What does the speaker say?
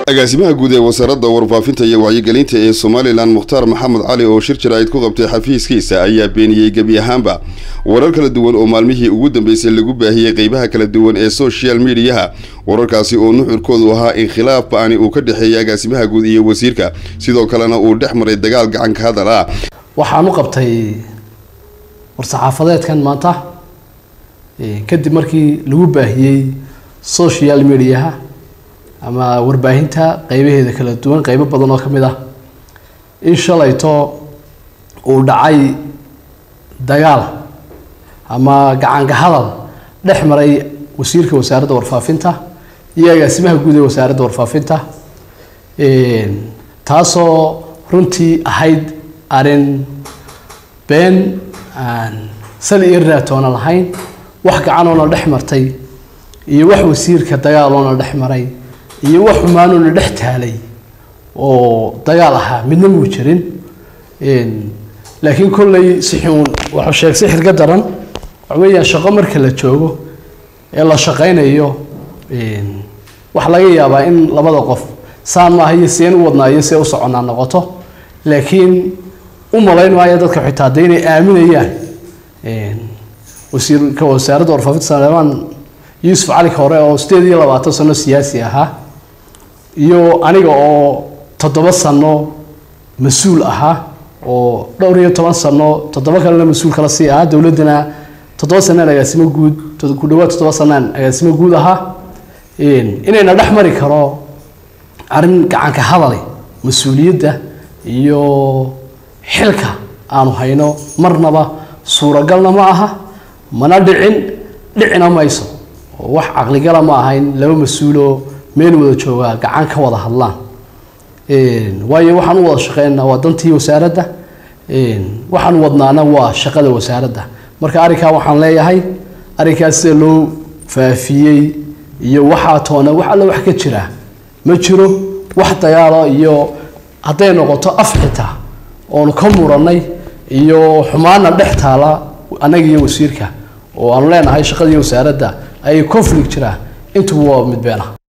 agaasimaha guud ee wasaaradda warfaafinta iyo wacyigelinta ee somalilan mukhtaar maxamed cali oo shir jaraa'id ku qabtay xafiiskiisa ayaa beeniyey gebi ahaanba warar kala duwan oo maalmihii ugu dambeysay lagu baahiyey qeybaha kala duwan ee social mediaha wararkaasi oo nuxurkoodu ahaa in khilaaf ba-ani uu ka dhexeeyay agaasimaha guud iyo wasiirka sidoo kalena uu dhex maray dagaal gacanka hadal ah waxaan u qabtay war-saxaafadeedkan maanta kadib markii lagu baahiyey social mediaha ama warbaahinta qeybaheeda kala duwan qeybo badan oo ka mid ah in shalayto uu dhacay dagaal ama gacanka hadal dhex maray wasiirka wasaaradda warfaafinta iyo agaasimaha guud ee wasaaradda warfaafinta taasoo runtii ahayd arrin been aan sali iyo raatoona lahayn wax gacanoona dhex martay iyo wax wasiirka dagaaloona dhex maray iyo wax xumaanoona dhex taalay oo dagaal ahaa midna muu jirin laakiin kolley sixuun wuxuu sheeg sixir ka daran waxa weeyaan shaqo marka la joogo ee la shaqaynayo waxa laga yaabaa in labada qof saan maaha iyo seen u wadnaa iyo see u soconaa noqoto laakiin u malayn maayo dadka xitaa de inay aaminayaan wasiirka wasaaradda warfaafinta saleemaan yuusuf cali hore oo sideed iyo labaatan sano siyaasi ahaa iyo aniga oo toddoba sano mas-uul ahaa oo dhowr iyo toban sano toddoba kalena mas-uul kala sii ahaa dowladdana toddoba sanaan agaasimo guud ku dhawaad toddoba sanaan agaasimo guud ahaa inayna dhex mari karo arrin gacanka hadale mas-uuliyadda iyo xilka aanu hayno marnaba suuragalna ma aha mana dhicin dhicina mayso oo wax caqligala ma aha in laba mas-uuloo meel wada joogaa gacan ka wada hadlaan waayo waxaan u wada shaqeynaa waa dantii wasaaradda waxaan wadnaana waa shaqada wasaaradda marka arrinkaa waxaan leeyahay arrinkaas sida loo faafiyey iyo waxaa toona wax alle wax ka jira ma jiro wax dagaalo iyo hadday noqoto af xitaa oonu ka muranay iyo xumaana dhex taala annaga iyo wasiirka oo aanu leenahay shaqadii wasaaradda ayay conflict jiraa intuba waa mid been ah